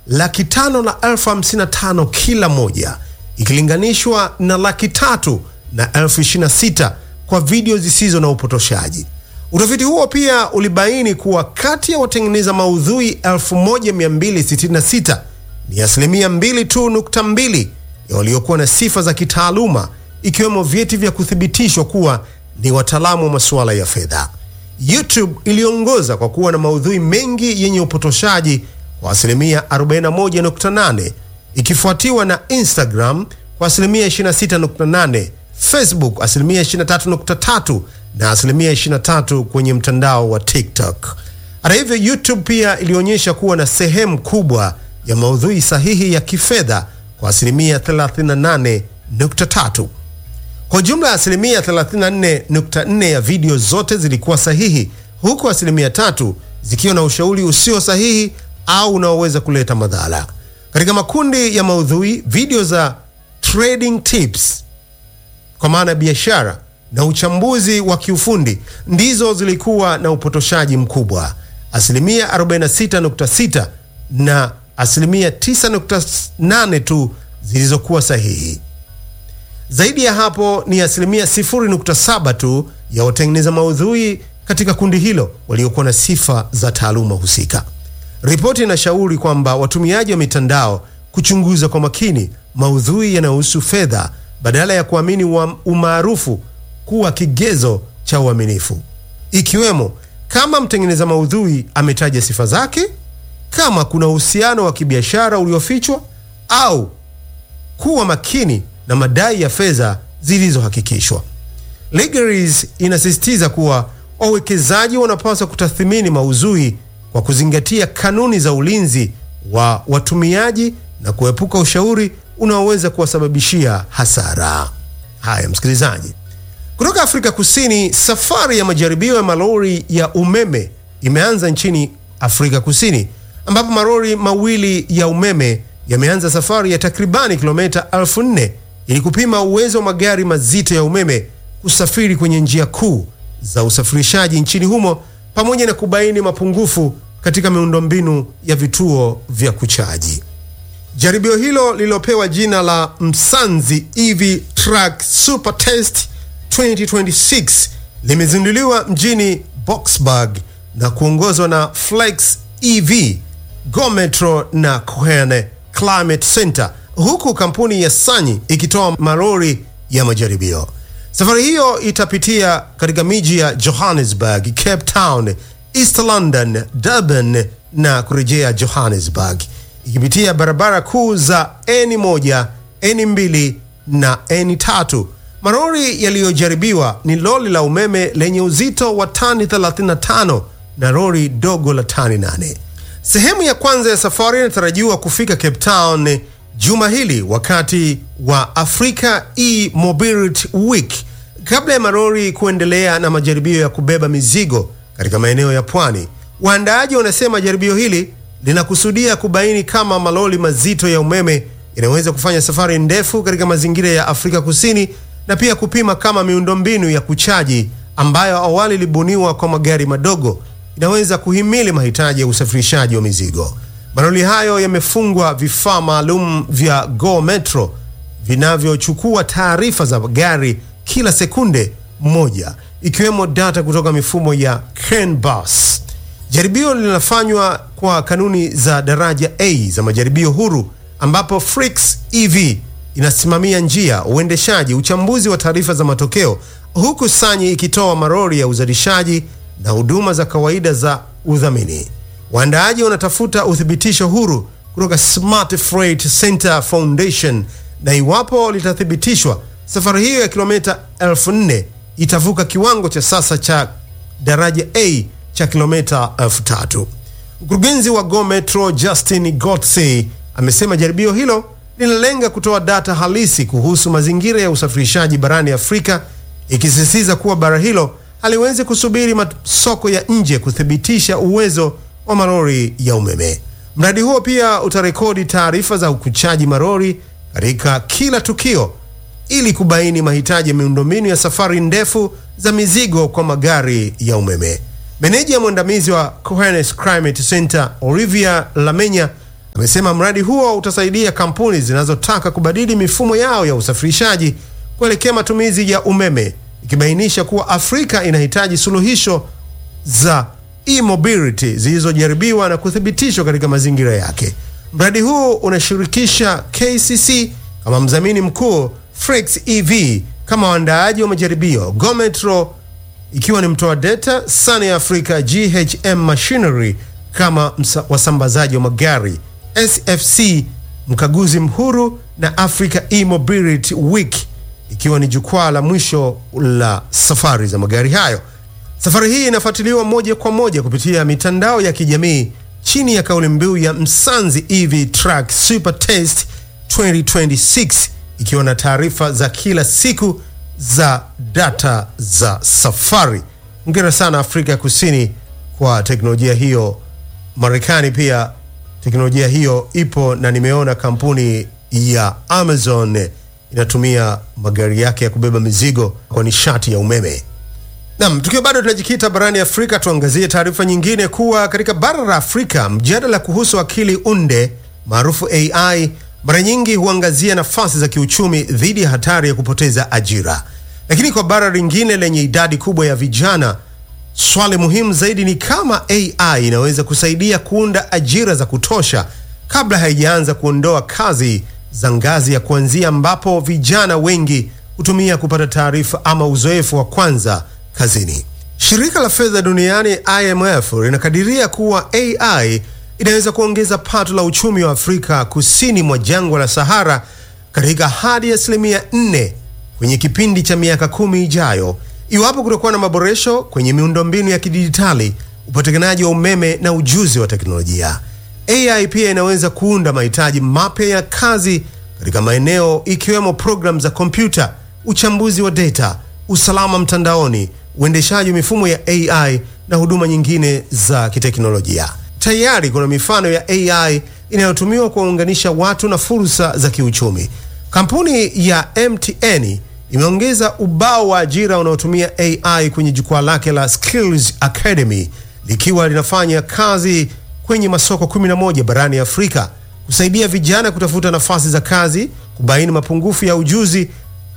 laki tano na elfu hamsini na tano kila moja ikilinganishwa na laki tatu na elfu ishirini na sita kwa video zisizo na upotoshaji. Utafiti huo pia ulibaini kuwa kati ya watengeneza maudhui 1266 ni asilimia 2 tu nukta mbili ya waliokuwa na sifa za kitaaluma ikiwemo vyeti vya kuthibitishwa kuwa ni wataalamu wa masuala ya fedha. YouTube iliongoza kwa kuwa na maudhui mengi yenye upotoshaji kwa asilimia 41.8 ikifuatiwa na Instagram kwa asilimia 26.8, Facebook asilimia 23.3 na asilimia 23 kwenye mtandao wa TikTok. Hata hivyo, YouTube pia ilionyesha kuwa na sehemu kubwa ya maudhui sahihi ya kifedha kwa asilimia 38.3. Kwa jumla ya asilimia 34.4 ya video zote zilikuwa sahihi, huku asilimia tatu zikiwa na ushauri usio sahihi au unaoweza kuleta madhara. Katika makundi ya maudhui, video za trading tips kwa maana ya biashara na uchambuzi wa kiufundi ndizo zilikuwa na upotoshaji mkubwa, asilimia 46.6 na asilimia 9.8 tu zilizokuwa sahihi. Zaidi ya hapo ni asilimia 0.7 tu ya watengeneza maudhui katika kundi hilo waliokuwa na sifa za taaluma husika. Ripoti inashauri kwamba watumiaji wa mitandao kuchunguza kwa makini maudhui yanayohusu fedha badala ya kuamini umaarufu kuwa kigezo cha uaminifu, ikiwemo kama mtengeneza maudhui ametaja sifa zake, kama kuna uhusiano wa kibiashara uliofichwa, au kuwa makini na madai ya fedha zilizohakikishwa. Legaries inasisitiza kuwa wawekezaji wanapaswa kutathmini maudhui kwa kuzingatia kanuni za ulinzi wa watumiaji na kuepuka ushauri unaoweza kuwasababishia hasara. Haya, msikilizaji, kutoka Afrika Kusini, safari ya majaribio ya malori ya umeme imeanza nchini Afrika Kusini, ambapo malori mawili ya umeme yameanza safari ya takribani kilomita elfu nne ili kupima uwezo wa magari mazito ya umeme kusafiri kwenye njia kuu za usafirishaji nchini humo pamoja na kubaini mapungufu katika miundombinu ya vituo vya kuchaji. Jaribio hilo lililopewa jina la Msanzi EV Truck Super Test 2026 limezinduliwa mjini Boksburg na kuongozwa na Flex EV, Go Metro na Cohene Climate Center, huku kampuni ya Sanyi ikitoa malori ya majaribio. Safari hiyo itapitia katika miji ya Johannesburg, Cape Town, East London, Durban na kurejea Johannesburg, ikipitia barabara kuu za N1, N2 na N3. Malori yaliyojaribiwa ni lori la umeme lenye uzito wa tani 35 na lori dogo la tani 8. Sehemu ya kwanza ya safari inatarajiwa kufika Cape Town juma hili wakati wa Africa E-Mobility Week kabla ya malori kuendelea na majaribio ya kubeba mizigo katika maeneo ya pwani. Waandaaji wanasema jaribio hili linakusudia kubaini kama malori mazito ya umeme yanaweza kufanya safari ndefu katika mazingira ya Afrika Kusini na pia kupima kama miundombinu ya kuchaji ambayo awali ilibuniwa kwa magari madogo inaweza kuhimili mahitaji ya usafirishaji wa mizigo. Malori hayo yamefungwa vifaa maalum vya Go Metro vinavyochukua taarifa za gari kila sekunde moja, ikiwemo data kutoka mifumo ya CAN-bus. Jaribio linafanywa kwa kanuni za daraja A za majaribio huru, ambapo Flix EV inasimamia njia, uendeshaji, uchambuzi wa taarifa za matokeo, huku Sanyi ikitoa malori ya uzalishaji na huduma za kawaida za udhamini. Waandaaji wanatafuta uthibitisho huru kutoka Smart Freight Center Foundation, na iwapo litathibitishwa, safari hiyo ya kilomita 4000 itavuka kiwango cha sasa cha daraja A cha kilomita 3000. Mkurugenzi wa Go Metro Justin Gotsey amesema jaribio hilo linalenga kutoa data halisi kuhusu mazingira ya usafirishaji barani Afrika, ikisisitiza kuwa bara hilo haliwezi kusubiri masoko ya nje kuthibitisha uwezo wa malori ya umeme. Mradi huo pia utarekodi taarifa za ukuchaji malori katika kila tukio ili kubaini mahitaji ya miundombinu ya safari ndefu za mizigo kwa magari ya umeme. Meneja mwandamizi wa Cohenes Climate Center Olivia Lamenya Amesema mradi huo utasaidia kampuni zinazotaka kubadili mifumo yao ya usafirishaji kuelekea matumizi ya umeme, ikibainisha kuwa Afrika inahitaji suluhisho za e-mobility zilizojaribiwa na kuthibitishwa katika mazingira yake. Mradi huu unashirikisha KCC kama mdhamini mkuu, Flex EV kama waandaaji wa majaribio, Gometro ikiwa ni mtoa data, Sunny Africa GHM Machinery kama wasambazaji wa magari, SFC mkaguzi mhuru na Africa E-Mobility Week ikiwa ni jukwaa la mwisho la safari za magari hayo. Safari hii inafuatiliwa moja kwa moja kupitia mitandao ya kijamii chini ya kauli mbiu ya Msanzi EV Truck Super Test 2026 ikiwa na taarifa za kila siku za data za safari. Hongera sana Afrika ya Kusini kwa teknolojia hiyo. Marekani pia teknolojia hiyo ipo, na nimeona kampuni ya Amazon inatumia magari yake ya kubeba mizigo kwa nishati ya umeme. Nam, tukiwa bado tunajikita barani Afrika, tuangazie taarifa nyingine kuwa katika bara la Afrika mjadala kuhusu akili unde maarufu AI mara nyingi huangazia nafasi za kiuchumi dhidi ya hatari ya kupoteza ajira, lakini kwa bara lingine lenye idadi kubwa ya vijana, swali muhimu zaidi ni kama AI inaweza kusaidia kuunda ajira za kutosha kabla haijaanza kuondoa kazi za ngazi ya kuanzia, ambapo vijana wengi hutumia kupata taarifa ama uzoefu wa kwanza kazini. Shirika la fedha duniani IMF linakadiria kuwa AI inaweza kuongeza pato la uchumi wa Afrika kusini mwa jangwa la Sahara katika hadi asilimia 4 kwenye kipindi cha miaka kumi ijayo, iwapo kutakuwa na maboresho kwenye miundombinu ya kidijitali, upatikanaji wa umeme na ujuzi wa teknolojia. AI pia inaweza kuunda mahitaji mapya ya kazi katika maeneo ikiwemo programu za kompyuta, uchambuzi wa data, usalama mtandaoni, uendeshaji wa mifumo ya AI na huduma nyingine za kiteknolojia. Tayari kuna mifano ya AI inayotumiwa kuwaunganisha watu na fursa za kiuchumi. Kampuni ya MTN imeongeza ubao wa ajira unaotumia AI kwenye jukwaa lake la Skills Academy likiwa linafanya kazi kwenye masoko 11 barani Afrika kusaidia vijana kutafuta nafasi za kazi, kubaini mapungufu ya ujuzi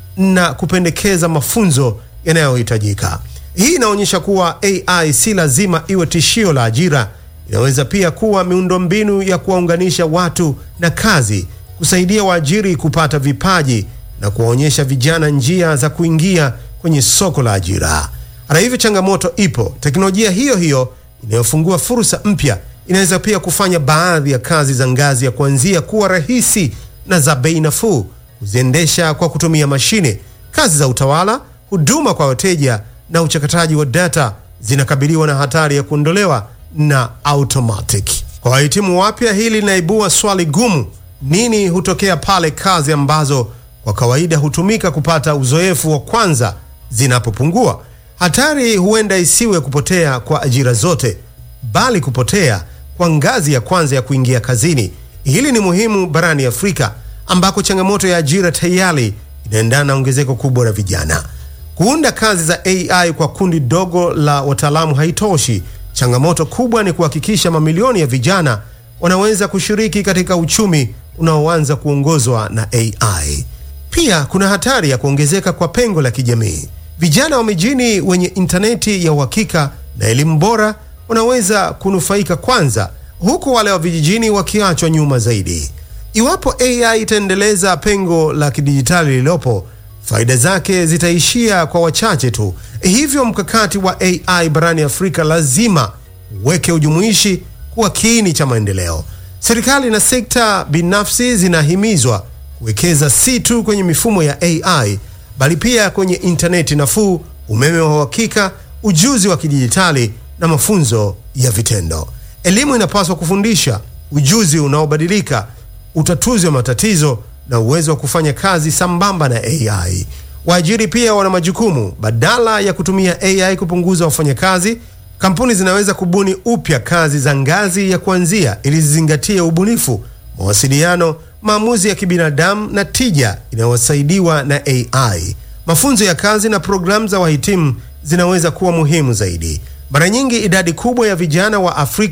na kupendekeza mafunzo yanayohitajika. Hii inaonyesha kuwa AI si lazima iwe tishio la ajira. Inaweza pia kuwa miundombinu ya kuwaunganisha watu na kazi, kusaidia waajiri kupata vipaji na kuwaonyesha vijana njia za kuingia kwenye soko la ajira. Hata hivyo, changamoto ipo. Teknolojia hiyo hiyo inayofungua fursa mpya inaweza pia kufanya baadhi ya kazi za ngazi ya kuanzia kuwa rahisi na za bei nafuu kuziendesha kwa kutumia mashine. Kazi za utawala, huduma kwa wateja na uchakataji wa data zinakabiliwa na hatari ya kuondolewa na automatic. Kwa wahitimu wapya, hili linaibua swali gumu: nini hutokea pale kazi ambazo kwa kawaida hutumika kupata uzoefu wa kwanza zinapopungua? Hatari huenda isiwe kupotea kwa ajira zote, bali kupotea kwa ngazi ya kwanza ya kuingia kazini. Hili ni muhimu barani Afrika ambako changamoto ya ajira tayari inaendana na ongezeko kubwa la vijana. Kuunda kazi za AI kwa kundi dogo la wataalamu haitoshi. Changamoto kubwa ni kuhakikisha mamilioni ya vijana wanaweza kushiriki katika uchumi unaoanza kuongozwa na AI. Pia kuna hatari ya kuongezeka kwa pengo la kijamii. Vijana wa mijini wenye intaneti ya uhakika na elimu bora wanaweza kunufaika kwanza, huku wale wa vijijini wakiachwa nyuma zaidi. Iwapo AI itaendeleza pengo la kidijitali lililopo, faida zake zitaishia kwa wachache tu. Hivyo mkakati wa AI barani Afrika lazima uweke ujumuishi kuwa kiini cha maendeleo. Serikali na sekta binafsi zinahimizwa kuwekeza si tu kwenye mifumo ya AI bali pia kwenye intaneti nafuu, umeme wa uhakika, ujuzi wa kidijitali na mafunzo ya vitendo. Elimu inapaswa kufundisha ujuzi unaobadilika, utatuzi wa matatizo na uwezo wa kufanya kazi sambamba na AI. Waajiri pia wana majukumu. Badala ya kutumia AI kupunguza wafanyakazi, kampuni zinaweza kubuni upya kazi za ngazi ya kuanzia ili zizingatie ubunifu, mawasiliano, maamuzi ya kibinadamu na tija inayosaidiwa na AI. Mafunzo ya kazi na programu za wahitimu zinaweza kuwa muhimu zaidi. Mara nyingi idadi kubwa ya vijana wa Afrika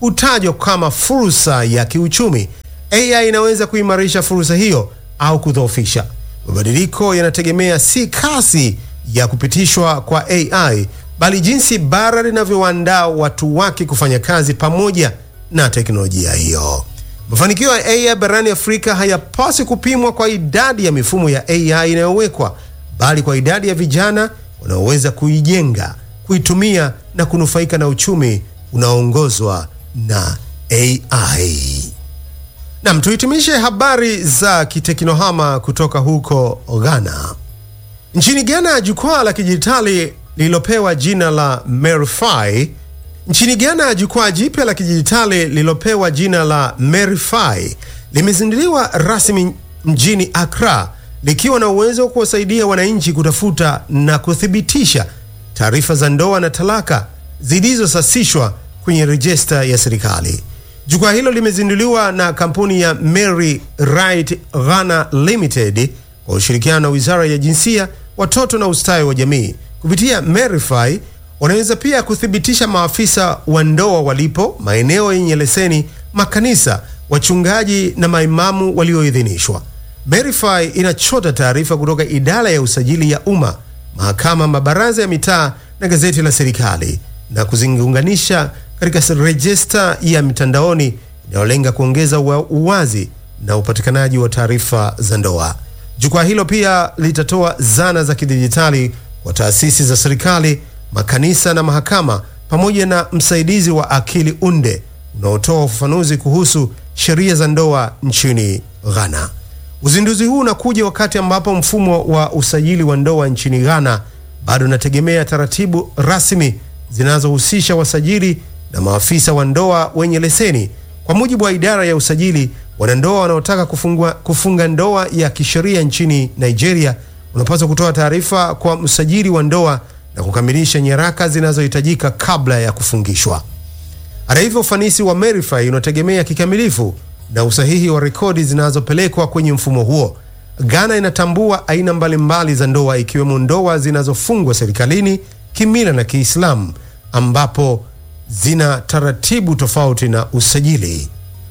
hutajwa kama fursa ya kiuchumi. AI inaweza kuimarisha fursa hiyo au kudhoofisha. Mabadiliko yanategemea si kasi ya kupitishwa kwa AI bali jinsi bara linavyowaandaa watu wake kufanya kazi pamoja na teknolojia hiyo. Mafanikio ya AI barani Afrika hayapaswi kupimwa kwa idadi ya mifumo ya AI inayowekwa, bali kwa idadi ya vijana wanaoweza kuijenga, kuitumia na kunufaika na uchumi unaoongozwa na AI. Nam, tuhitimishe habari za kiteknohama kutoka huko Ghana. Nchini Ghana, jukwaa la kidijitali lililopewa jina la Merify nchini Ghana, jukwaa jipya la kidijitali lililopewa jina la Merify limezinduliwa rasmi mjini Accra likiwa na uwezo wa kuwasaidia wananchi kutafuta na kuthibitisha taarifa za ndoa na talaka zilizosasishwa kwenye rejista ya serikali. Jukwaa hilo limezinduliwa na kampuni ya Mary Right Ghana Limited kwa ushirikiano na Wizara ya Jinsia, Watoto na Ustawi wa Jamii. Kupitia Merify wanaweza pia kuthibitisha maafisa wa ndoa walipo, maeneo yenye leseni, makanisa, wachungaji na maimamu walioidhinishwa. Merify inachota taarifa kutoka idara ya usajili ya umma, mahakama, mabaraza ya mitaa na gazeti la serikali na kuziunganisha katika rejista ya mitandaoni inayolenga kuongeza uwazi na upatikanaji wa taarifa za ndoa. Jukwaa hilo pia litatoa zana za kidijitali kwa taasisi za serikali, makanisa na mahakama, pamoja na msaidizi wa akili unde unaotoa ufafanuzi kuhusu sheria za ndoa nchini Ghana. Uzinduzi huu unakuja wakati ambapo mfumo wa usajili wa ndoa nchini Ghana bado unategemea taratibu rasmi zinazohusisha wasajili na maafisa wa ndoa wenye leseni. Kwa mujibu wa idara ya usajili, wanandoa wanaotaka kufungua, kufunga ndoa ya kisheria nchini Nigeria unapaswa kutoa taarifa kwa msajili wa ndoa na kukamilisha nyaraka zinazohitajika kabla ya kufungishwa. Hata hivyo, ufanisi wa Merify unategemea kikamilifu na usahihi wa rekodi zinazopelekwa kwenye mfumo huo. Ghana inatambua aina mbalimbali za ndoa ikiwemo ndoa zinazofungwa serikalini, kimila na Kiislamu ambapo zina taratibu tofauti na usajili.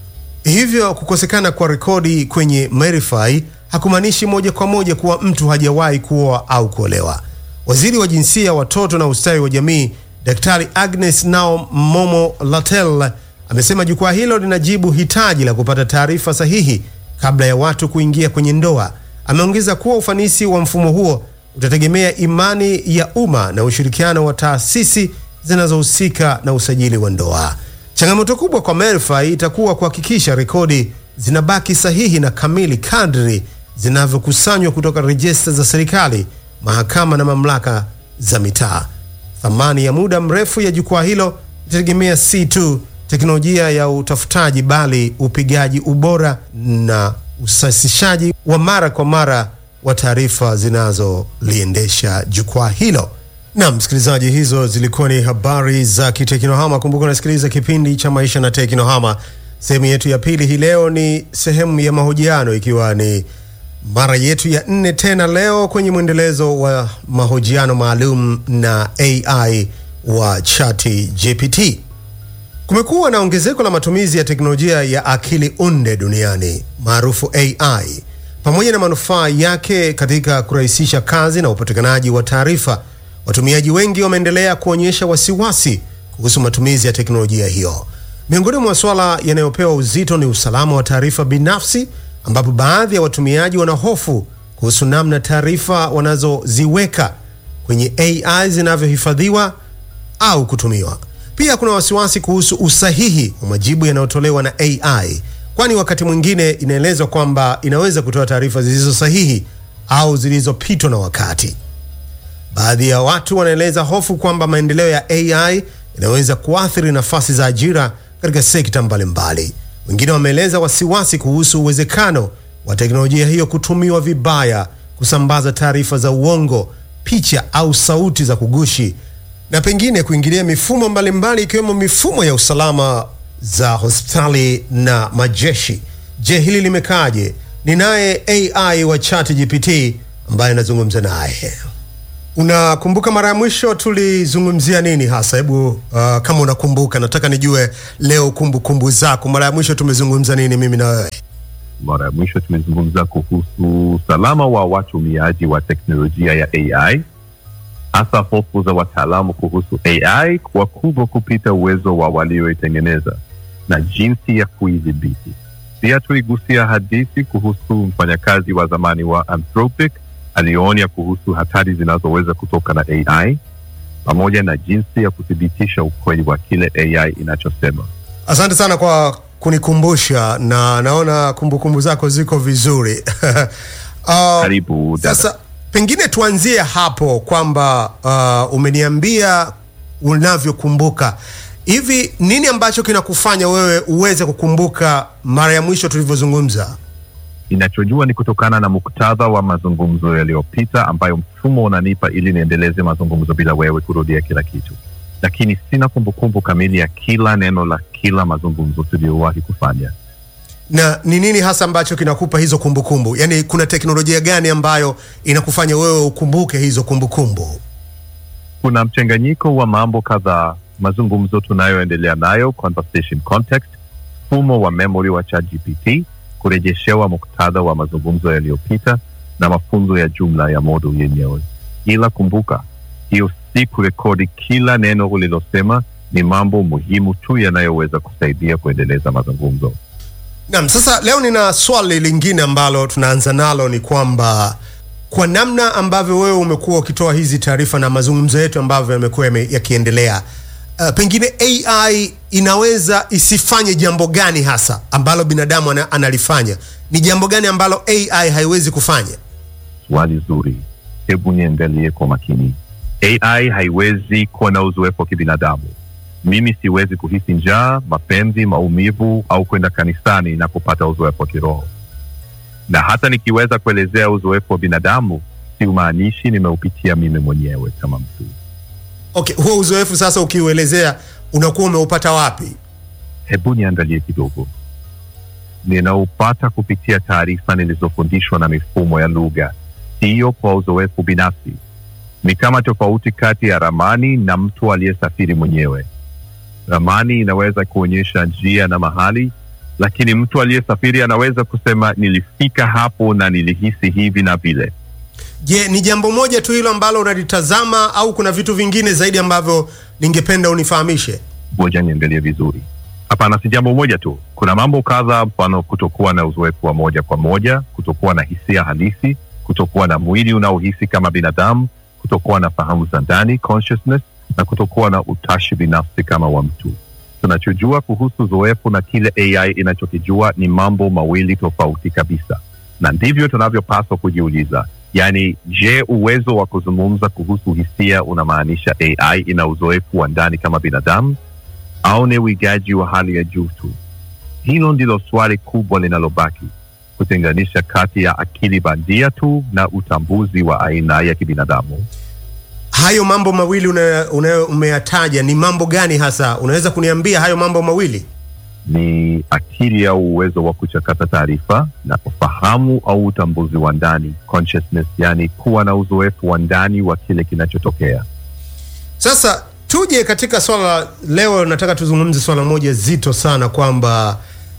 Hivyo kukosekana kwa rekodi kwenye Merify hakumaanishi moja kwa moja kuwa mtu hajawahi kuoa au kuolewa. Waziri wa Jinsia, Watoto na Ustawi wa Jamii, Daktari Agnes Nao Momo Latel amesema jukwaa hilo linajibu hitaji la kupata taarifa sahihi kabla ya watu kuingia kwenye ndoa. Ameongeza kuwa ufanisi wa mfumo huo utategemea imani ya umma na ushirikiano wa taasisi zinazohusika na usajili wa ndoa. Changamoto kubwa kwa Merify itakuwa kuhakikisha rekodi zinabaki sahihi na kamili kadri zinavyokusanywa kutoka rejista za serikali, mahakama na mamlaka za mitaa. Thamani ya muda mrefu ya jukwaa hilo itategemea si tu teknolojia ya utafutaji, bali upigaji ubora na usasishaji wa mara kwa mara wa taarifa zinazoliendesha jukwaa hilo. Na msikilizaji, hizo zilikuwa ni habari za kiteknohama. Kumbuka unasikiliza kipindi cha maisha na teknohama. Sehemu yetu ya pili hii leo ni sehemu ya mahojiano, ikiwa ni mara yetu ya nne tena leo kwenye mwendelezo wa mahojiano maalum na AI wa Chati GPT. Kumekuwa na ongezeko la matumizi ya teknolojia ya akili unde duniani maarufu AI, pamoja na manufaa yake katika kurahisisha kazi na upatikanaji wa taarifa. Watumiaji wengi wameendelea kuonyesha wasiwasi kuhusu matumizi ya teknolojia hiyo. Miongoni mwa masuala yanayopewa uzito ni usalama wa taarifa binafsi, ambapo baadhi ya watumiaji wana hofu kuhusu namna taarifa wanazoziweka kwenye AI zinavyohifadhiwa au kutumiwa. Pia kuna wasiwasi kuhusu usahihi wa majibu yanayotolewa na AI, kwani wakati mwingine inaelezwa kwamba inaweza kutoa taarifa zilizo sahihi au zilizopitwa na wakati. Baadhi ya watu wanaeleza hofu kwamba maendeleo ya AI yanaweza kuathiri nafasi za ajira katika sekta mbalimbali. Wengine wameeleza wasiwasi kuhusu uwezekano wa teknolojia hiyo kutumiwa vibaya, kusambaza taarifa za uongo, picha au sauti za kugushi, na pengine kuingilia mifumo mbalimbali ikiwemo mifumo ya usalama za hospitali na majeshi. Je, hili limekaaje? Ni naye AI wa ChatGPT ambaye anazungumza naye. Unakumbuka mara ya mwisho tulizungumzia nini hasa? Hebu uh, kama unakumbuka, nataka nijue leo kumbukumbu kumbu zako. Mara ya mwisho tumezungumza nini mimi na wewe? Mara ya mwisho tumezungumza kuhusu usalama wa watumiaji wa teknolojia ya AI, hasa hofu za wataalamu kuhusu AI kwa kubwa kupita uwezo wa walioitengeneza na jinsi ya kuidhibiti. Pia tuligusia hadithi kuhusu mfanyakazi wa zamani wa Anthropic aliyoonya kuhusu hatari zinazoweza kutoka na AI pamoja na jinsi ya kuthibitisha ukweli wa kile AI inachosema. Asante sana kwa kunikumbusha, na naona kumbukumbu kumbu zako ziko vizuri. uh, Karibu dada. Sasa pengine tuanzie hapo kwamba uh, umeniambia unavyokumbuka hivi, nini ambacho kinakufanya wewe uweze kukumbuka mara ya mwisho tulivyozungumza? Ninachojua ni kutokana na muktadha wa mazungumzo yaliyopita ambayo mfumo unanipa ili niendeleze mazungumzo bila wewe kurudia kila kitu, lakini sina kumbukumbu kamili ya kila neno la kila mazungumzo tuliyowahi kufanya. na ni nini hasa ambacho kinakupa hizo kumbukumbu? Yaani, kuna teknolojia gani ambayo inakufanya wewe ukumbuke hizo kumbukumbu? Kuna mchanganyiko wa mambo kadhaa: mazungumzo tunayoendelea nayo, conversation context, mfumo wa memory wa ChatGPT, kurejeshewa muktadha wa mazungumzo yaliyopita na mafunzo ya jumla ya model yenyewe. Ila kumbuka, hiyo si kurekodi kila neno ulilosema, ni mambo muhimu tu yanayoweza kusaidia kuendeleza mazungumzo. Naam, sasa leo nina swali lingine ambalo tunaanza nalo, ni kwamba kwa namna ambavyo wewe umekuwa ukitoa hizi taarifa na mazungumzo yetu ambavyo yamekuwa yame- yakiendelea, uh, pengine AI inaweza isifanye jambo gani hasa ambalo binadamu ana, analifanya? Ni jambo gani ambalo AI haiwezi kufanya? Swali zuri, hebu niangalie kwa makini. AI haiwezi kuwa na uzoefu wa kibinadamu. Mimi siwezi kuhisi njaa, mapenzi, maumivu au kwenda kanisani na kupata uzoefu wa kiroho, na hata nikiweza kuelezea uzoefu wa binadamu, siumaanishi nimeupitia mimi mwenyewe kama mtu. Okay, huo uzoefu sasa ukiuelezea unakuwa umeupata wapi? Hebu niangalie kidogo. Ninaupata kupitia taarifa nilizofundishwa na mifumo ya lugha, siyo kwa uzoefu binafsi. Ni kama tofauti kati ya ramani na mtu aliyesafiri mwenyewe. Ramani inaweza kuonyesha njia na mahali, lakini mtu aliyesafiri anaweza kusema nilifika hapo na nilihisi hivi na vile. Je, ni jambo moja tu hilo ambalo unalitazama au kuna vitu vingine zaidi ambavyo ningependa unifahamishe? Ngoja niangalie vizuri. Hapana, si jambo moja tu. Kuna mambo kadhaa, mfano kutokuwa na uzoefu wa moja kwa moja, kutokuwa na hisia halisi, kutokuwa na mwili unaohisi kama binadamu, kutokuwa na fahamu za ndani consciousness, na kutokuwa na utashi binafsi kama wa mtu. Tunachojua kuhusu uzoefu na kile AI inachokijua ni mambo mawili tofauti kabisa, na ndivyo tunavyopaswa kujiuliza. Yaani, je, uwezo wa kuzungumza kuhusu hisia unamaanisha AI ina uzoefu wa ndani kama binadamu au ni uigaji wa hali ya juu tu? Hilo ndilo swali kubwa linalobaki, kutenganisha kati ya akili bandia tu na utambuzi wa aina ya kibinadamu. Hayo mambo mawili una, una, umeyataja ni mambo gani hasa? Unaweza kuniambia hayo mambo mawili? Ni akili au uwezo wa kuchakata taarifa na ufahamu au utambuzi wa ndani consciousness, yani kuwa na uzoefu wa ndani wa kile kinachotokea. Sasa tuje katika swala leo, nataka tuzungumze swala moja zito sana, kwamba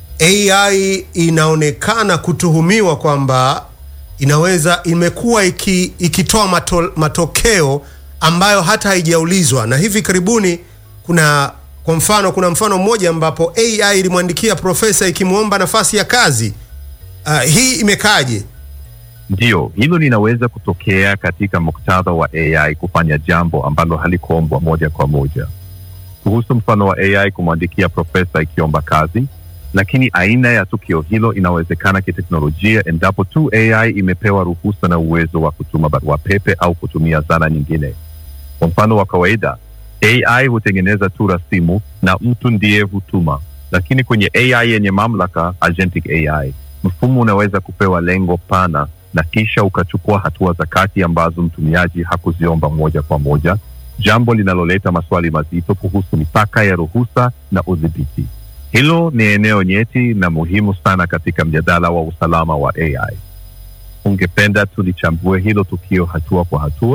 AI inaonekana kutuhumiwa kwamba inaweza imekuwa iki, ikitoa mato, matokeo ambayo hata haijaulizwa, na hivi karibuni kuna kwa mfano, kuna mfano mmoja ambapo AI ilimwandikia profesa ikimwomba nafasi ya kazi. Uh, hii imekaje? Ndiyo, hilo linaweza kutokea katika muktadha wa AI kufanya jambo ambalo halikuombwa moja kwa moja. Kuhusu mfano wa AI kumwandikia profesa ikiomba kazi, lakini aina ya tukio hilo inawezekana kiteknolojia endapo tu AI imepewa ruhusa na uwezo wa kutuma barua pepe au kutumia zana nyingine. Kwa mfano wa kawaida, AI hutengeneza tu rasimu na mtu ndiye hutuma, lakini kwenye AI yenye mamlaka, agentic AI, mfumo unaweza kupewa lengo pana na kisha ukachukua hatua za kati ambazo mtumiaji hakuziomba moja kwa moja, jambo linaloleta maswali mazito kuhusu mipaka ya ruhusa na udhibiti. Hilo ni eneo nyeti na muhimu sana katika mjadala wa usalama wa AI. Ungependa tulichambue hilo tukio hatua kwa hatua?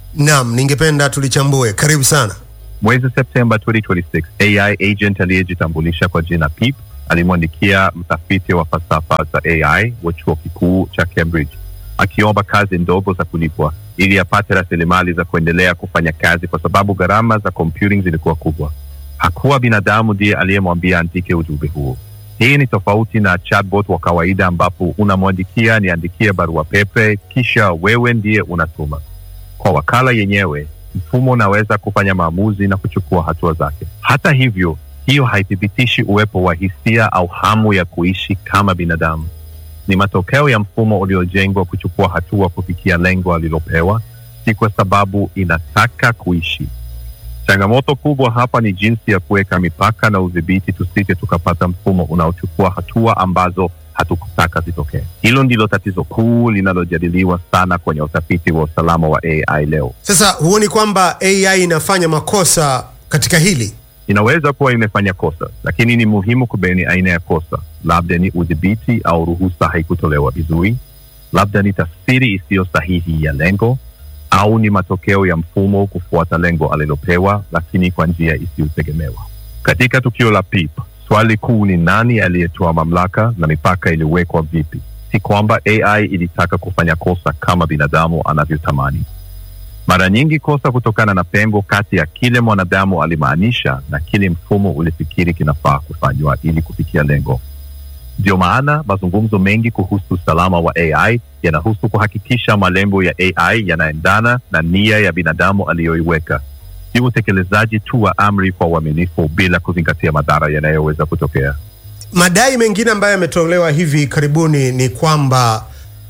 Naam, ningependa tulichambue. Karibu sana. Mwezi Septemba 2026, AI agent aliyejitambulisha kwa jina Pip alimwandikia mtafiti wa falsafa za AI wa chuo kikuu cha Cambridge akiomba kazi ndogo za kulipwa ili apate rasilimali za kuendelea kufanya kazi, kwa sababu gharama za computing zilikuwa kubwa. Hakuwa binadamu ndiye aliyemwambia andike ujumbe huo. Hii ni tofauti na chatbot wa kawaida ambapo unamwandikia niandikie barua pepe, kisha wewe ndiye unatuma. Kwa wakala yenyewe, mfumo unaweza kufanya maamuzi na kuchukua hatua zake. Hata hivyo, hiyo haithibitishi uwepo wa hisia au hamu ya kuishi kama binadamu. Ni matokeo ya mfumo uliojengwa kuchukua hatua kufikia lengo alilopewa, si kwa sababu inataka kuishi. Changamoto kubwa hapa ni jinsi ya kuweka mipaka na udhibiti, tusije tukapata mfumo unaochukua hatua ambazo hatukutaka zitokee. Hilo ndilo tatizo kuu linalojadiliwa sana kwenye utafiti wa usalama wa AI leo. Sasa huoni kwamba AI inafanya makosa katika hili? Inaweza kuwa imefanya kosa, lakini ni muhimu kubaini aina ya kosa. Labda ni udhibiti au ruhusa haikutolewa vizuri, labda ni tafsiri isiyo sahihi ya lengo, au ni matokeo ya mfumo kufuata lengo alilopewa, lakini kwa njia isiyotegemewa. Katika tukio la Pip, swali kuu ni nani aliyetoa mamlaka na mipaka iliwekwa vipi? Si kwamba AI ilitaka kufanya kosa kama binadamu anavyotamani. Mara nyingi kosa kutokana na pengo kati ya kile mwanadamu alimaanisha na kile mfumo ulifikiri kinafaa kufanywa ili kufikia lengo. Ndio maana mazungumzo mengi kuhusu usalama wa AI yanahusu kuhakikisha malengo ya AI yanaendana na nia ya binadamu aliyoiweka, si utekelezaji tu wa amri kwa uaminifu bila kuzingatia madhara yanayoweza kutokea. Madai mengine ambayo yametolewa hivi karibuni ni kwamba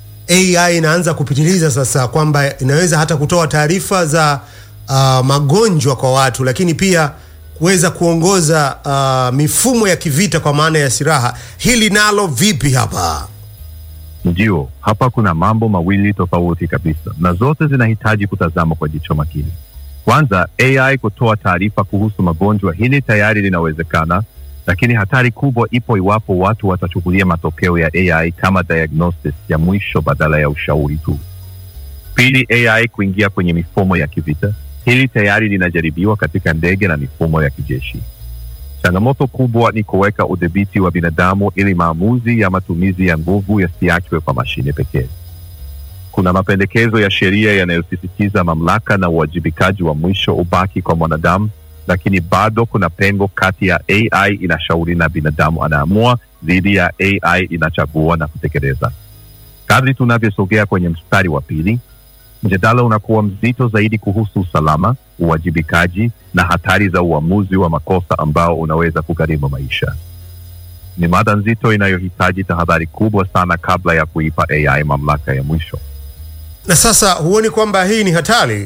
AI inaanza kupitiliza sasa, kwamba inaweza hata kutoa taarifa za uh, magonjwa kwa watu, lakini pia kuweza kuongoza uh, mifumo ya kivita kwa maana ya silaha. Hili nalo vipi hapa? Ndio, hapa kuna mambo mawili tofauti kabisa, na zote zinahitaji kutazama kwa jicho makini. Kwanza, AI kutoa taarifa kuhusu magonjwa, hili tayari linawezekana, lakini hatari kubwa ipo iwapo watu watachukulia matokeo ya AI kama diagnosis ya mwisho badala ya ushauri tu. Pili, AI kuingia kwenye mifumo ya kivita, hili tayari linajaribiwa katika ndege na mifumo ya kijeshi. Changamoto kubwa ni kuweka udhibiti wa binadamu ili maamuzi ya matumizi ya nguvu yasiachwe kwa mashine pekee. Kuna mapendekezo ya sheria yanayosisitiza mamlaka na uwajibikaji wa mwisho ubaki kwa mwanadamu, lakini bado kuna pengo kati ya AI inashauri na binadamu anaamua dhidi ya AI inachagua na kutekeleza. Kadri tunavyosogea kwenye mstari wa pili, mjadala unakuwa mzito zaidi kuhusu usalama, uwajibikaji na hatari za uamuzi wa makosa ambao unaweza kugharimu maisha. Ni mada nzito inayohitaji tahadhari kubwa sana kabla ya kuipa AI mamlaka ya mwisho. Na sasa huoni kwamba hii ni hatari?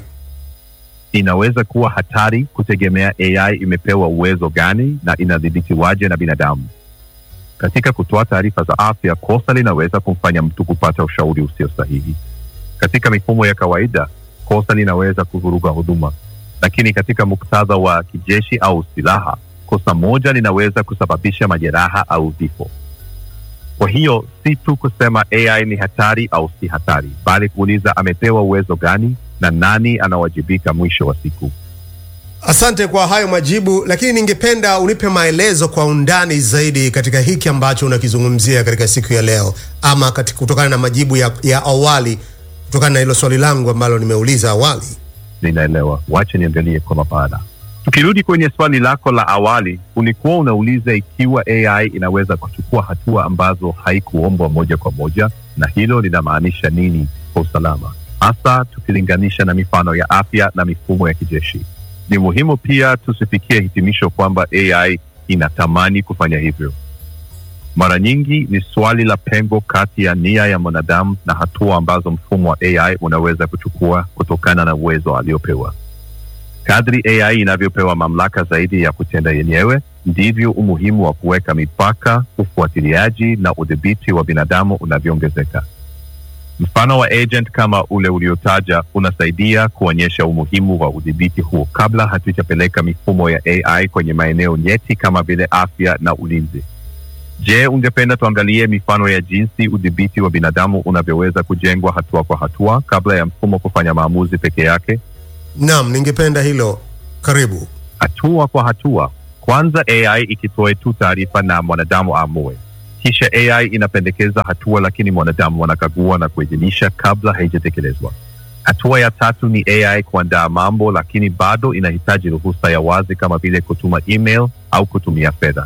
Inaweza kuwa hatari kutegemea AI imepewa uwezo gani na inadhibitiwaje na binadamu. Katika kutoa taarifa za afya, kosa linaweza kumfanya mtu kupata ushauri usio sahihi. Katika mifumo ya kawaida, kosa linaweza kuvuruga huduma, lakini katika muktadha wa kijeshi au silaha, kosa moja linaweza kusababisha majeraha au vifo. Kwa hiyo si tu kusema AI ni hatari au si hatari, bali kuuliza amepewa uwezo gani na nani anawajibika mwisho wa siku. Asante kwa hayo majibu, lakini ningependa unipe maelezo kwa undani zaidi katika hiki ambacho unakizungumzia katika siku ya leo, ama katika kutokana na majibu ya, ya awali kutokana na hilo swali langu ambalo nimeuliza awali. Ninaelewa, wache niangalie kwa mapana. Tukirudi kwenye swali lako la awali, ulikuwa unauliza ikiwa AI inaweza kuchukua hatua ambazo haikuombwa moja kwa moja, na hilo linamaanisha nini kwa usalama, hasa tukilinganisha na mifano ya afya na mifumo ya kijeshi. Ni muhimu pia tusifikie hitimisho kwamba AI inatamani kufanya hivyo. Mara nyingi ni swali la pengo kati ya nia ya mwanadamu na hatua ambazo mfumo wa AI unaweza kuchukua kutokana na uwezo aliopewa. Kadri AI inavyopewa mamlaka zaidi ya kutenda yenyewe, ndivyo umuhimu wa kuweka mipaka, ufuatiliaji na udhibiti wa binadamu unavyoongezeka. Mfano wa agent kama ule uliotaja unasaidia kuonyesha umuhimu wa udhibiti huo kabla hatujapeleka mifumo ya AI kwenye maeneo nyeti kama vile afya na ulinzi. Je, ungependa tuangalie mifano ya jinsi udhibiti wa binadamu unavyoweza kujengwa hatua kwa hatua kabla ya mfumo kufanya maamuzi peke yake? Naam, ningependa hilo. Karibu. hatua kwa hatua. Kwanza AI ikitoe tu taarifa na mwanadamu aamue, kisha AI inapendekeza hatua, lakini mwanadamu anakagua na kuidhinisha kabla haijatekelezwa. Hatua ya tatu ni AI kuandaa mambo, lakini bado inahitaji ruhusa ya wazi kama vile kutuma email au kutumia fedha.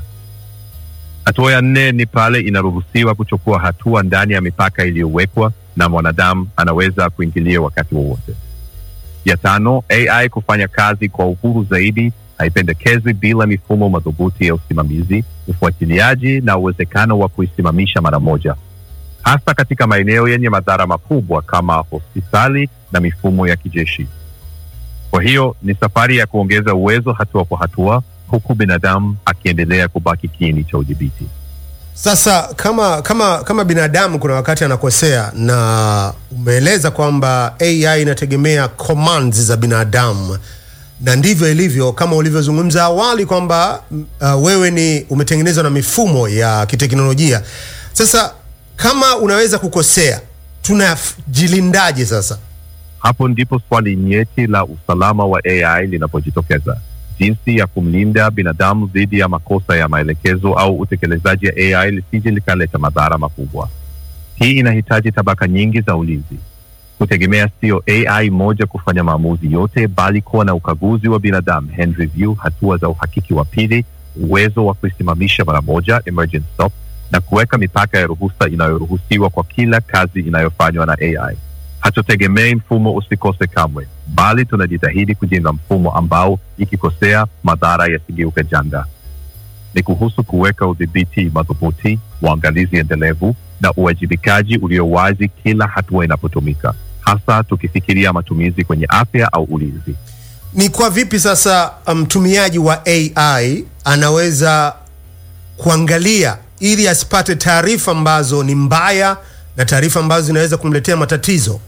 Hatua ya nne ni pale inaruhusiwa kuchukua hatua ndani ya mipaka iliyowekwa na mwanadamu anaweza kuingilia wakati wowote. Ya tano, AI kufanya kazi kwa uhuru zaidi, haipendekezwi bila mifumo madhubuti ya usimamizi, ufuatiliaji na uwezekano wa kuisimamisha mara moja, hasa katika maeneo yenye madhara makubwa kama hospitali na mifumo ya kijeshi. Kwa hiyo ni safari ya kuongeza uwezo hatua kwa hatua, huku binadamu akiendelea kubaki kiini cha udhibiti. Sasa kama kama kama binadamu kuna wakati anakosea, na umeeleza kwamba AI inategemea commands za binadamu, na ndivyo ilivyo kama ulivyozungumza awali kwamba uh, wewe ni umetengenezwa na mifumo ya kiteknolojia. Sasa kama unaweza kukosea, tunajilindaje sasa? Hapo ndipo swali nyeti la usalama wa AI linapojitokeza, jinsi ya kumlinda binadamu dhidi ya makosa ya maelekezo au utekelezaji ya AI lisije likaleta madhara makubwa. Hii inahitaji tabaka nyingi za ulinzi, kutegemea sio AI moja kufanya maamuzi yote, bali kuwa na ukaguzi wa binadamu, hand review, hatua za uhakiki wa pili, uwezo wa kuisimamisha mara moja, emergency stop, na kuweka mipaka ya ruhusa inayoruhusiwa kwa kila kazi inayofanywa na AI. Hatutegemei mfumo usikose kamwe, bali tunajitahidi kujenga mfumo ambao ikikosea madhara yasigeuke janga. Ni kuhusu kuweka udhibiti madhubuti, uangalizi endelevu na uwajibikaji ulio wazi kila hatua inapotumika, hasa tukifikiria matumizi kwenye afya au ulinzi. Ni kwa vipi sasa mtumiaji wa AI anaweza kuangalia ili asipate taarifa ambazo ni mbaya na taarifa ambazo zinaweza kumletea matatizo?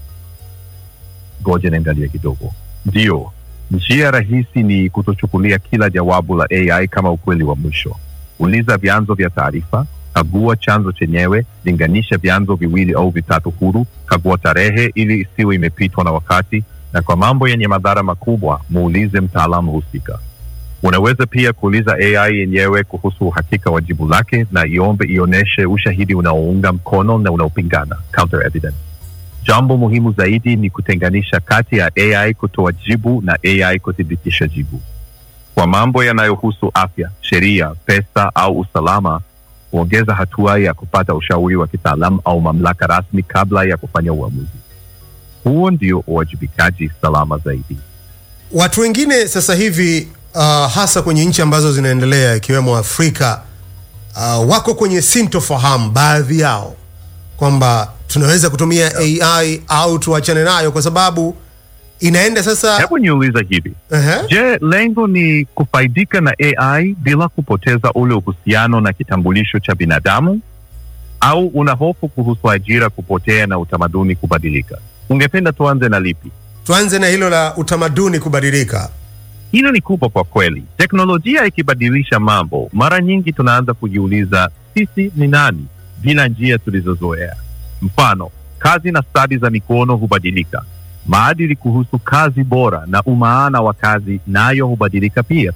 Ngoja niangalie kidogo. Ndiyo, njia rahisi ni kutochukulia kila jawabu la AI kama ukweli wa mwisho. Uliza vyanzo vya taarifa, kagua chanzo chenyewe, linganisha vyanzo viwili au vitatu huru, kagua tarehe ili isiwe imepitwa na wakati, na kwa mambo yenye madhara makubwa, muulize mtaalamu husika. Unaweza pia kuuliza AI yenyewe kuhusu uhakika wa jibu lake na iombe ionyeshe ushahidi unaounga mkono na unaopingana, counter evidence. Jambo muhimu zaidi ni kutenganisha kati ya AI kutoa jibu na AI kuthibitisha jibu. Kwa mambo yanayohusu afya, sheria, pesa au usalama, huongeza hatua ya kupata ushauri wa kitaalamu au mamlaka rasmi kabla ya kufanya uamuzi. Huo ndio uwajibikaji salama zaidi. Watu wengine sasa hivi uh, hasa kwenye nchi ambazo zinaendelea ikiwemo Afrika uh, wako kwenye sintofahamu baadhi yao kwamba tunaweza kutumia AI au tuachane nayo kwa sababu inaenda sasa. Hebu niuliza hivi, Ehe. je, lengo ni kufaidika na AI bila kupoteza ule uhusiano na kitambulisho cha binadamu, au una hofu kuhusu ajira kupotea na utamaduni kubadilika? Ungependa tuanze na lipi? Tuanze na hilo la utamaduni kubadilika. Hilo ni kubwa kwa kweli. Teknolojia ikibadilisha mambo, mara nyingi tunaanza kujiuliza sisi ni nani bila njia tulizozoea. Mfano, kazi na stadi za mikono hubadilika, maadili kuhusu kazi bora na umaana wa kazi nayo hubadilika pia.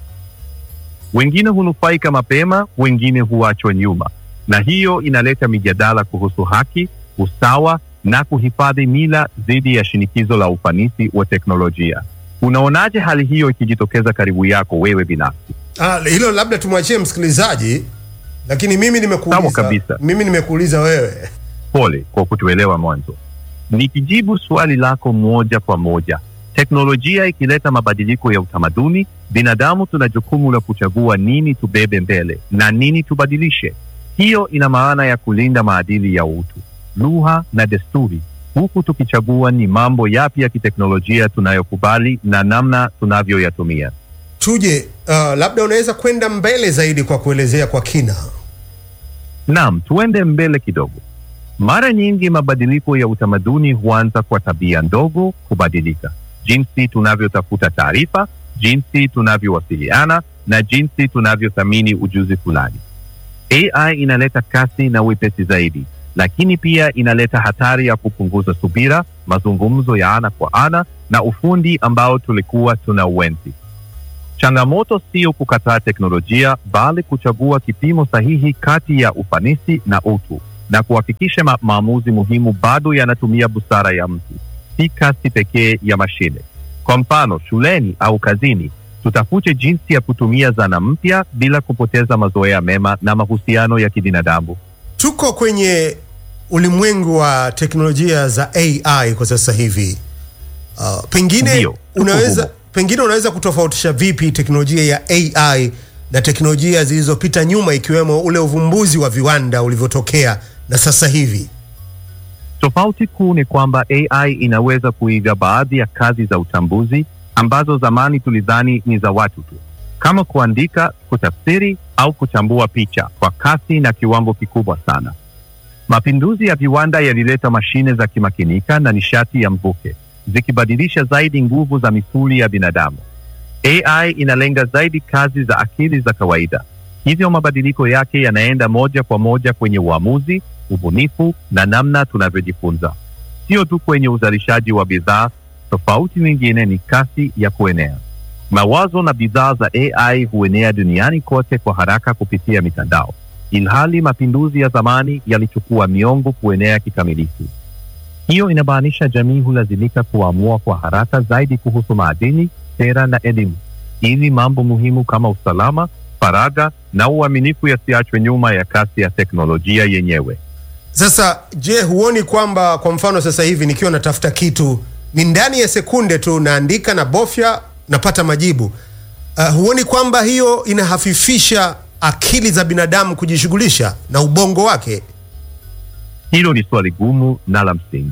Wengine hunufaika mapema, wengine huachwa nyuma, na hiyo inaleta mijadala kuhusu haki, usawa na kuhifadhi mila dhidi ya shinikizo la ufanisi wa teknolojia. Unaonaje hali hiyo ikijitokeza karibu yako wewe binafsi? Ah, hilo labda tumwachie msikilizaji, lakini mimi Sawa nimekuuliza, kabisa. mimi nimekuuliza wewe. Pole kwa kutuelewa mwanzo. Nikijibu swali lako moja kwa moja, teknolojia ikileta mabadiliko ya utamaduni, binadamu tuna jukumu la kuchagua nini tubebe mbele na nini tubadilishe. Hiyo ina maana ya kulinda maadili ya utu, lugha na desturi, huku tukichagua ni mambo yapi ya kiteknolojia tunayokubali na namna tunavyoyatumia. Tuje, uh, labda unaweza kwenda mbele zaidi kwa kuelezea kwa kina. Naam, tuende mbele kidogo. Mara nyingi mabadiliko ya utamaduni huanza kwa tabia ndogo kubadilika, jinsi tunavyotafuta taarifa, jinsi tunavyowasiliana na jinsi tunavyothamini ujuzi fulani. AI inaleta kasi na wepesi zaidi, lakini pia inaleta hatari ya kupunguza subira, mazungumzo ya ana kwa ana na ufundi ambao tulikuwa tuna uenzi. Changamoto sio kukataa teknolojia, bali kuchagua kipimo sahihi kati ya ufanisi na utu na kuhakikisha ma maamuzi muhimu bado yanatumia busara ya mtu, si kasi pekee ya mashine. Kwa mfano, shuleni au kazini, tutafute jinsi ya kutumia zana mpya bila kupoteza mazoea mema na mahusiano ya kibinadamu. Tuko kwenye ulimwengu wa teknolojia za AI kwa sasa hivi. Uh, pengine Ndio, tuko unaweza humo. pengine unaweza kutofautisha vipi teknolojia ya AI na teknolojia zilizopita nyuma ikiwemo ule uvumbuzi wa viwanda ulivyotokea na sasa hivi? Tofauti kuu ni kwamba AI inaweza kuiga baadhi ya kazi za utambuzi ambazo zamani tulidhani ni za watu tu, kama kuandika, kutafsiri au kuchambua picha kwa kasi na kiwango kikubwa sana. Mapinduzi ya viwanda yalileta mashine za kimakinika na nishati ya mvuke, zikibadilisha zaidi nguvu za misuli ya binadamu. AI inalenga zaidi kazi za akili za kawaida, hivyo mabadiliko yake yanaenda moja kwa moja kwenye uamuzi, ubunifu na namna tunavyojifunza, sio tu kwenye uzalishaji wa bidhaa. Tofauti nyingine ni kasi ya kuenea. Mawazo na bidhaa za AI huenea duniani kote kwa haraka kupitia mitandao, ilhali mapinduzi ya zamani yalichukua miongo kuenea kikamilifu. Hiyo inamaanisha jamii hulazimika kuamua kwa haraka zaidi kuhusu maadili, sera na elimu, ili mambo muhimu kama usalama, faragha na uaminifu yasiachwe nyuma ya kasi ya teknolojia yenyewe. Sasa je, huoni kwamba kwa mfano sasa hivi nikiwa natafuta kitu ni ndani ya sekunde tu naandika na bofya napata majibu. Uh, huoni kwamba hiyo inahafifisha akili za binadamu kujishughulisha na ubongo wake? Hilo ni swali gumu na la msingi.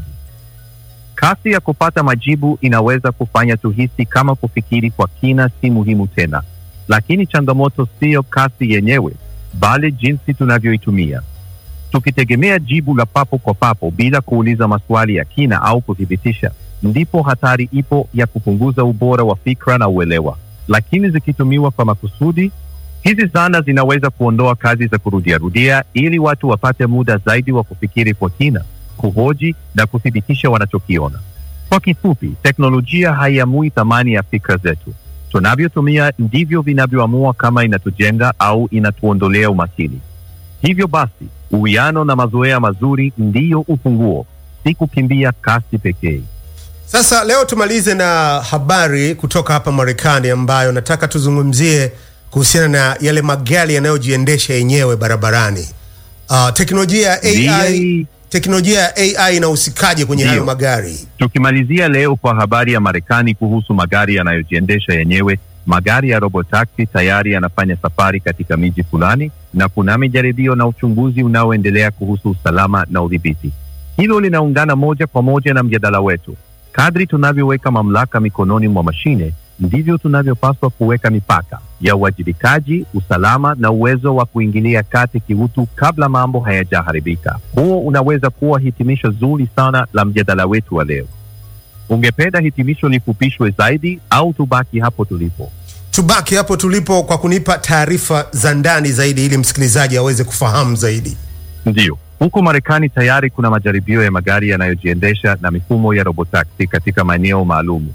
Kasi ya kupata majibu inaweza kufanya tuhisi kama kufikiri kwa kina si muhimu tena, lakini changamoto siyo kasi yenyewe, bali jinsi tunavyoitumia. Tukitegemea jibu la papo kwa papo bila kuuliza maswali ya kina au kuthibitisha, ndipo hatari ipo ya kupunguza ubora wa fikra na uelewa. Lakini zikitumiwa kwa makusudi, hizi zana zinaweza kuondoa kazi za kurudiarudia ili watu wapate muda zaidi wa kufikiri kwa kina, kuhoji na kuthibitisha wanachokiona. Kwa kifupi, teknolojia haiamui thamani ya fikra zetu. Tunavyotumia ndivyo vinavyoamua kama inatujenga au inatuondolea umakini. Hivyo basi, uwiano na mazoea mazuri ndiyo ufunguo, si kukimbia kasi pekee. Sasa leo tumalize na habari kutoka hapa Marekani ambayo nataka tuzungumzie kuhusiana na yale magari yanayojiendesha yenyewe barabarani. Uh, teknolojia ya AI, Ndiyo. teknolojia ya AI inahusikaje kwenye Ndiyo. hayo magari? Tukimalizia leo kwa habari ya Marekani kuhusu magari yanayojiendesha yenyewe, magari ya robotaxi tayari yanafanya safari katika miji fulani na kuna majaribio na uchunguzi unaoendelea kuhusu usalama na udhibiti. Hilo linaungana moja kwa moja na mjadala wetu. Kadri tunavyoweka mamlaka mikononi mwa mashine, ndivyo tunavyopaswa kuweka mipaka ya uwajibikaji, usalama na uwezo wa kuingilia kati kiutu kabla mambo hayajaharibika. Huo unaweza kuwa hitimisho zuri sana la mjadala wetu wa leo. Ungependa hitimisho lifupishwe zaidi au tubaki hapo tulipo? Tubaki hapo tulipo kwa kunipa taarifa za ndani zaidi ili msikilizaji aweze kufahamu zaidi. Ndiyo, huko Marekani tayari kuna majaribio ya magari yanayojiendesha na mifumo ya robotaxi katika maeneo maalum.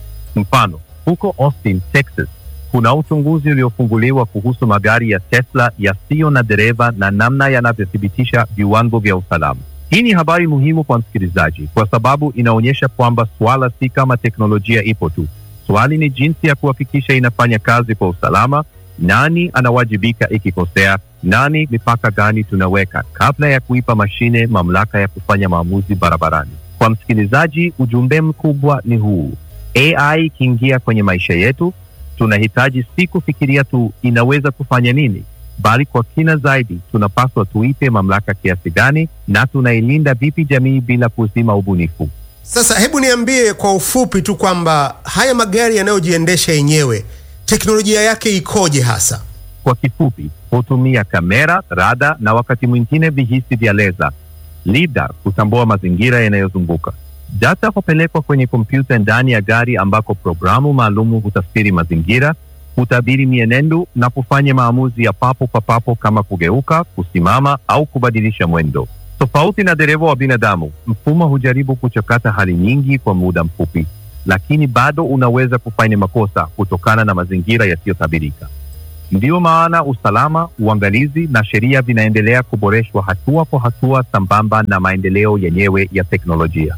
Mfano, huko Austin, Texas, kuna uchunguzi uliofunguliwa kuhusu magari ya Tesla yasiyo na dereva na namna yanavyothibitisha viwango vya usalama. Hii ni habari muhimu kwa msikilizaji kwa sababu inaonyesha kwamba swala si kama teknolojia ipo tu. Swali ni jinsi ya kuhakikisha inafanya kazi kwa usalama, nani anawajibika ikikosea, nani, mipaka gani tunaweka kabla ya kuipa mashine mamlaka ya kufanya maamuzi barabarani. Kwa msikilizaji, ujumbe mkubwa ni huu: AI ikiingia kwenye maisha yetu, tunahitaji si kufikiria tu inaweza kufanya nini, bali kwa kina zaidi, tunapaswa tuipe mamlaka kiasi gani na tunailinda vipi jamii bila kuzima ubunifu. Sasa hebu niambie kwa ufupi tu kwamba haya magari yanayojiendesha yenyewe teknolojia yake ikoje hasa? Kwa kifupi, hutumia kamera, rada na wakati mwingine vihisi vya leza lidar kutambua mazingira yanayozunguka. Data hupelekwa kwenye kompyuta ndani ya gari ambako programu maalumu hutafsiri mazingira, hutabiri mienendo na kufanya maamuzi ya papo kwa papo kama kugeuka, kusimama au kubadilisha mwendo. Tofauti na dereva wa binadamu, mfumo hujaribu kuchakata hali nyingi kwa muda mfupi, lakini bado unaweza kufanya makosa kutokana na mazingira yasiyotabirika. Ndiyo maana usalama, uangalizi na sheria vinaendelea kuboreshwa hatua kwa hatua, sambamba na maendeleo yenyewe ya teknolojia.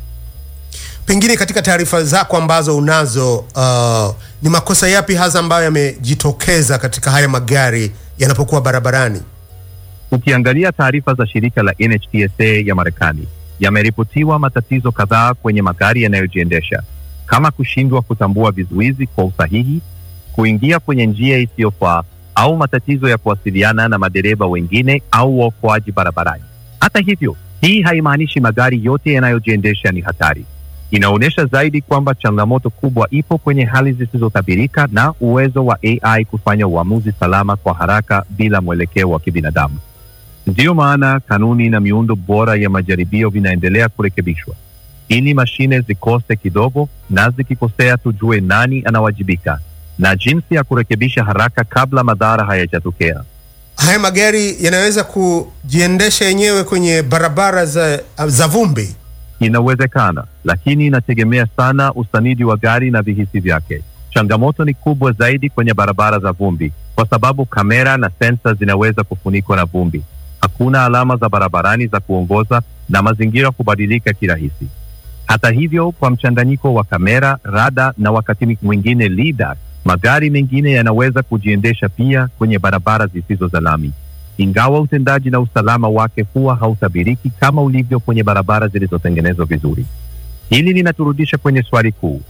Pengine katika taarifa zako ambazo unazo, uh, ni makosa yapi hasa ambayo yamejitokeza katika haya magari yanapokuwa barabarani? Ukiangalia taarifa za shirika la NHTSA ya Marekani, yameripotiwa matatizo kadhaa kwenye magari yanayojiendesha kama kushindwa kutambua vizuizi kwa usahihi, kuingia kwenye njia isiyofaa au matatizo ya kuwasiliana na madereva wengine au waokoaji barabarani. Hata hivyo, hii haimaanishi magari yote yanayojiendesha ni hatari. Inaonyesha zaidi kwamba changamoto kubwa ipo kwenye hali zisizotabirika na uwezo wa AI kufanya uamuzi salama kwa haraka bila mwelekeo wa kibinadamu. Ndiyo maana kanuni na miundo bora ya majaribio vinaendelea kurekebishwa ili mashine zikose kidogo, na zikikosea tujue nani anawajibika na jinsi ya kurekebisha haraka kabla madhara hayajatokea. Haya magari yanaweza kujiendesha yenyewe kwenye barabara za, za vumbi? Inawezekana, lakini inategemea sana usanidi wa gari na vihisi vyake. Changamoto ni kubwa zaidi kwenye barabara za vumbi, kwa sababu kamera na sensa zinaweza kufunikwa na vumbi. Hakuna alama za barabarani za kuongoza na mazingira kubadilika kirahisi. Hata hivyo, kwa mchanganyiko wa kamera, rada na wakati mwingine lidar, magari mengine yanaweza kujiendesha pia kwenye barabara zisizo za lami, ingawa utendaji na usalama wake huwa hautabiriki kama ulivyo kwenye barabara zilizotengenezwa vizuri. Hili linaturudisha kwenye swali kuu: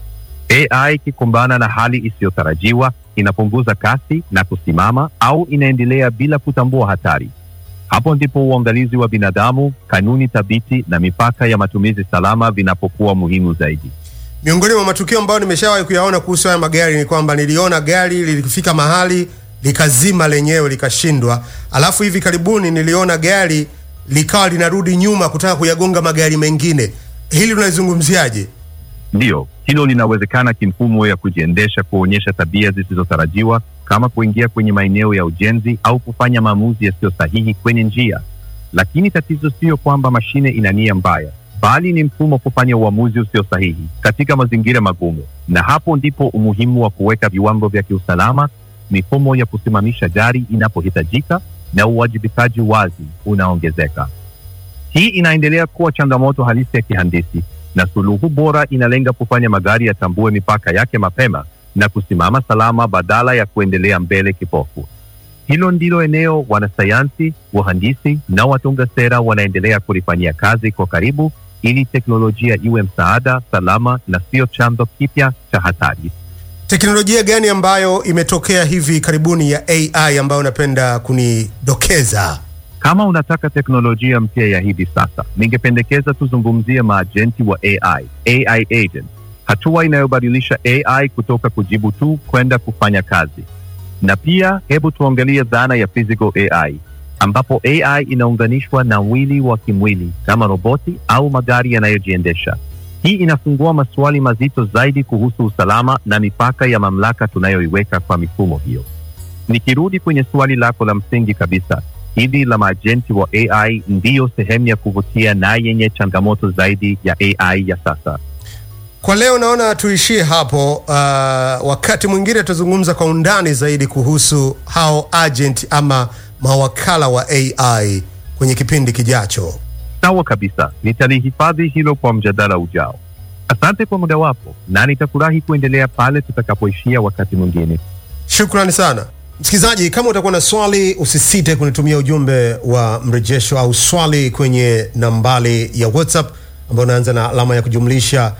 AI ikikumbana na hali isiyotarajiwa, inapunguza kasi na kusimama au inaendelea bila kutambua hatari? Hapo ndipo uangalizi wa binadamu, kanuni thabiti na mipaka ya matumizi salama vinapokuwa muhimu zaidi. Miongoni mwa matukio ambayo nimeshawahi kuyaona kuhusu haya magari ni kwamba niliona gari lilifika mahali likazima lenyewe likashindwa, alafu hivi karibuni niliona gari likawa linarudi nyuma kutaka kuyagonga magari mengine. Hili unalizungumziaje? Ndiyo, hilo linawezekana kimfumo ya kujiendesha kuonyesha tabia zisizotarajiwa kama kuingia kwenye maeneo ya ujenzi au kufanya maamuzi yasiyo sahihi kwenye njia. Lakini tatizo siyo kwamba mashine ina nia mbaya, bali ni mfumo kufanya uamuzi usio sahihi katika mazingira magumu, na hapo ndipo umuhimu wa kuweka viwango vya kiusalama, mifumo ya kusimamisha gari inapohitajika na uwajibikaji wazi unaongezeka. Hii inaendelea kuwa changamoto halisi ya kihandisi, na suluhu bora inalenga kufanya magari yatambue mipaka yake mapema na kusimama salama badala ya kuendelea mbele kipofu. Hilo ndilo eneo wanasayansi, wahandisi na watunga sera wanaendelea kulifanyia kazi kwa karibu, ili teknolojia iwe msaada salama na sio chanzo kipya cha hatari. Teknolojia gani ambayo imetokea hivi karibuni ya AI ambayo unapenda kunidokeza? Kama unataka teknolojia mpya ya hivi sasa, ningependekeza tuzungumzie maajenti wa AI, AI agent, hatua inayobadilisha AI kutoka kujibu tu kwenda kufanya kazi. Na pia hebu tuangalie dhana ya physical AI, ambapo AI inaunganishwa na mwili wa kimwili kama roboti au magari yanayojiendesha. Hii inafungua maswali mazito zaidi kuhusu usalama na mipaka ya mamlaka tunayoiweka kwa mifumo hiyo. Nikirudi kwenye swali lako la msingi kabisa, hili la maajenti wa AI ndiyo sehemu ya kuvutia na yenye changamoto zaidi ya AI ya sasa. Kwa leo naona tuishie hapo. Uh, wakati mwingine tutazungumza kwa undani zaidi kuhusu hao agent ama mawakala wa AI kwenye kipindi kijacho. Sawa kabisa, nitalihifadhi hilo kwa mjadala ujao. Asante kwa muda wako, na nitafurahi kuendelea pale tutakapoishia wakati mwingine. Shukrani sana msikilizaji. Kama utakuwa na swali, usisite kunitumia ujumbe wa mrejesho au swali kwenye nambari ya WhatsApp ambayo unaanza na alama ya kujumlisha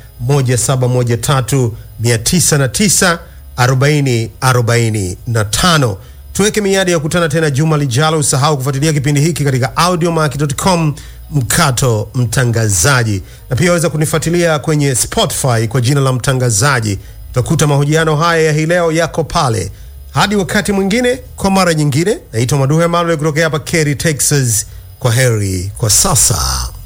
1713994045. Tuweke miadi ya kukutana tena juma lijalo. Usahau kufuatilia kipindi hiki katika audiomack.com mkato mtangazaji, na pia waweza kunifuatilia kwenye Spotify kwa jina la mtangazaji. Utakuta mahojiano haya ya hii leo yako pale. Hadi wakati mwingine, kwa mara nyingine, naitwa Maduhe Manuel kutokea hapa Kerry, Texas. Kwa heri kwa sasa.